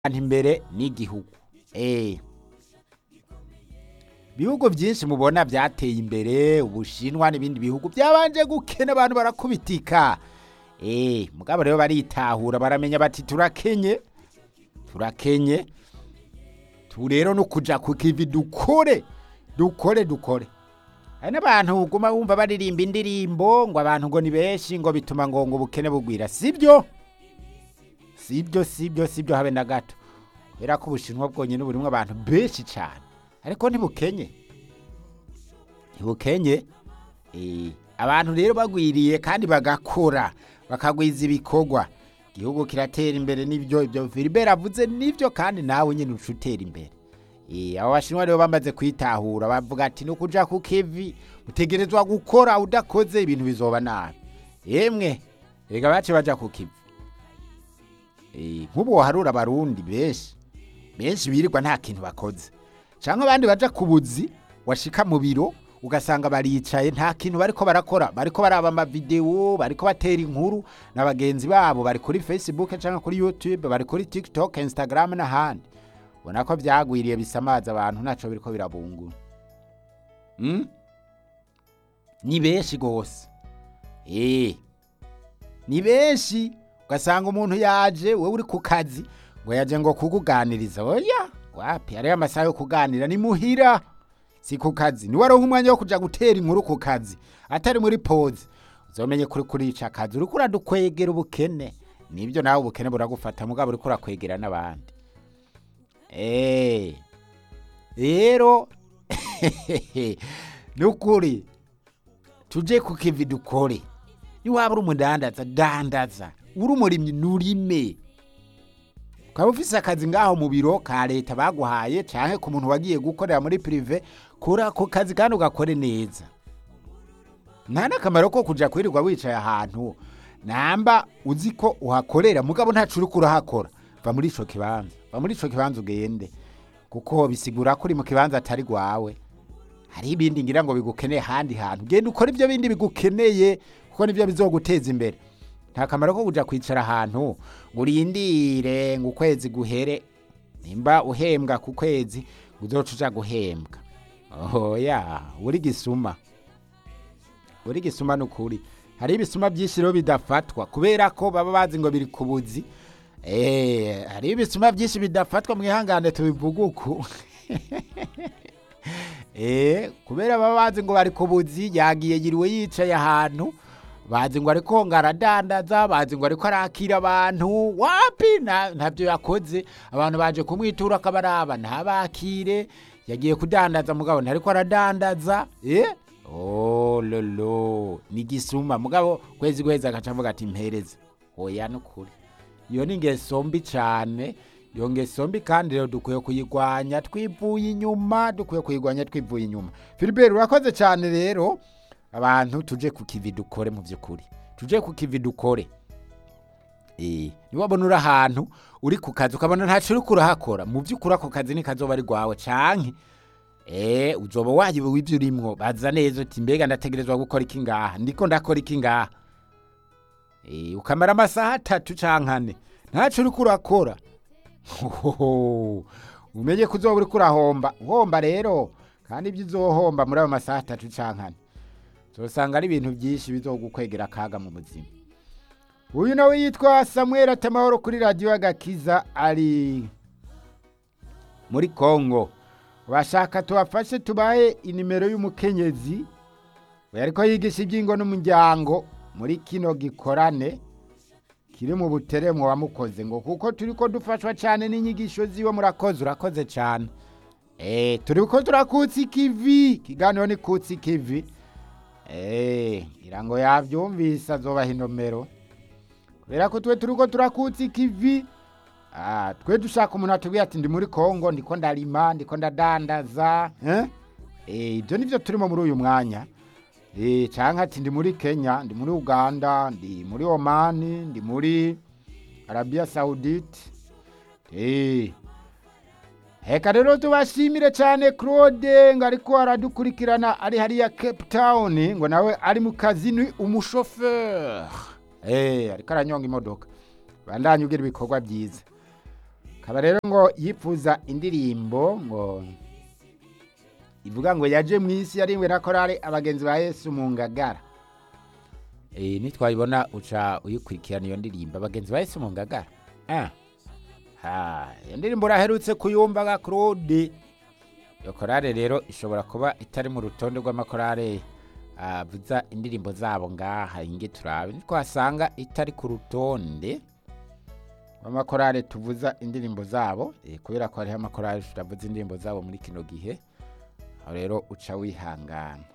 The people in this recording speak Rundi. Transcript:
imbere n'igihugu eh bihugu byinshi mubona byateye imbere ubushinwa n'ibindi bihugu byabanje gukena abantu barakubitika eh mugabo rero baritahura baramenya bati turakenye turakenye tu rero no kuja ku kivi dukore dukore dukore hari n'abantu uguma wumva baririmba indirimbo ngo abantu ngo ni benshi ngo bituma ngo ngo ubukene bugwira sibyo sibyo sibyo sibyo habe na gato kubera ko ubushinwa bwonyine burimwo abantu benshi cyane ariko ntibukenye ntibukenye Eh, abantu rero bagwiriye kandi bagakora bakagwiza ibikorwa igihugu kiratera imbere n'ibyo ibyo Philibert avuze n'ibyo kandi nawe nyine uca utera imbere Eh, abo bashinwa rero bamaze kwitahura bavuga ati no kuja ku kivi utegerezwa gukora udakoze ibintu bizoba nabi yemwe rega bace baja ku kivi Eh, nk'ubu waharura abarundi benshi benshi birirwa nta kintu bakoze cyangwa abandi baja ku buzi washika mu biro ugasanga baricaye nta kintu bariko barakora bariko baraba amavidewo bariko batera inkuru na bagenzi babo bari kuri facebook cyangwa kuri youtube bari kuri tiktok instagram n'ahandi ubona ko byagwiriye bisamaza abantu ntaco biriko birabungura mm? ni benshi gose eh ni benshi ugasanga umuntu yaje wowe uri ku kazi ngo yaje ngo kukuganiriza oya wapi hariyo amasaha yo kuganira ni muhira si ku kazi ni waronka umwanya wo kuja gutera inkuru ku kazi atari muri pause uzomenye kuri kurica akazi uriko uradukwegera ubukene nibyo nawe ubukene buragufata mugabo uriko urakwegera n'abandi Eh, rero nukuri tuje ku kivi dukore niwaba uri umudandaza dandaza uri umurimyi nurime ukaba ufise akazi ngaho mu biro ka leta baguhaye canke ku muntu wagiye gukorera muri prive kora ku kazi kandi ugakore neza nta n'akamaro ko kuja kwirirwa wicaye ahantu namba uzi ko uhakorera mugabo ntaco uriko urahakora va muri ico kibanza va muri ico kibanza ugende kuko bisigura ko uri mu kibanza atari gwawe hari ibindi ngira ngo bigukeneye ahandi hantu genda ukora ibyo bindi bigukeneye kuko nibyo bizoguteza imbere nta kamaro ko kuja kwicara ahantu ngo urindire ngo ukwezi guhere nimba uhembwa ku kwezi ngo uzoca uja guhembwa oya uri gisuma uri gisuma nukuri hari ibisuma byinshi rero bidafatwa kubera ko baba bazi ngo biri ku buzi eh hari ibisuma byinshi bidafatwa mwihangane tubivuga uku eh kubera baba bazi ngo bari ku buzi yagiye yiriwe yicaye ahantu bazi ngo ariko ngo aradandaza bazi ngo ariko arakira abantu wapi na- ntabyo yakoze abantu baje kumwitura akabaraba ntabakire yagiye kudandaza mugabo ntariko aradandaza eh oh lolo ni gisuma mugabo kwezi kwezi agaca avuga ati mpereza oya nukuri iyo ni ingeso mbi cyane iyo ngeso mbi kandi rero dukwiye kuyigwanya twivuye inyuma dukwiye kuyigwanya twivuye inyuma Philibert urakoze cyane rero abantu tuje ku kivi dukore mu by'ukuri tuje ku kivi dukore eh niwabona uri ahantu uri ku kazi ukabona ntaco uriko urahakora mu by'ukuri ako kazi ni kazoba ari gwawe canke eh uzoba wayiwe w'ivyo urimwo baza neza uti mbega ndategerezwa gukora iki ngaha ndiko ndakora iki ngaha eh ukamara amasaha atatu canke ane ntaco uriko urakora Hohoho, umenye ko uzoba uriko urahomba uhomba rero kandi ibyo uzohomba muri ayo masaha atatu canke ane uzosanga ari ibintu byinshi bizogukwegera akaga mu buzima uyu nawe yitwa samuel atamahoro kuri radiyo y'agakiza ari muri kongo bashaka tubafashe tubahe inimero y'umukenyezi we ariko yigisha iby'ingo n'umuryango muri kino gikorane kiri mu buteremwo wamukoze ngo kuko turi ko dufashwa cyane n'inyigisho ziwe murakoze urakoze cyane eh turi ko turakutsa ikivi kiganiro ni kutsa ikivi eh ngira ngo yavyumvise azobaha inomero kubera ko twe turi ko turakutsa ikivi ah twe dushaka umuntu atubwiye ati ndi muri kongo ndiko ndarima ndiko ndadandaza eh eh ibyo nivyo turimo muri uyu mwanya Eh, canke ati ndi muri Kenya, ndi muri Uganda, ndi muri Omani, ndi muri Arabia Saudite. Eh. Heka rero tubashimire cyane Claude ngo ariko aradukurikirana ari hariya Cape Town ngo nawe ari mu kazi ni umushoferi. Eh, ariko aranyonga imodoka. Bandanye ugira ibikorwa byiza. akaba rero ngo yifuza indirimbo ngo ivuga ngo yaje mu isi yarimwe na korari abagenzi ba yesu mu ngagara Eh, nitwayibona uca uyikurikirana iyo ndirimbo abagenzi ba yesu mu ngagara Ah. Ha, iyo ndirimbo uraherutse kuyumva ga claude iyo korari rero ishobora kuba itari mu rutonde rw'amakorari avuza indirimbo zabo ngaha inge turabe nitwasanga itari ku rutonde rw'amakorari tuvuza indirimbo zabo eh, kubera ko hariho amakorari turavuza indirimbo zabo muri kino gihe aho rero uca wihangana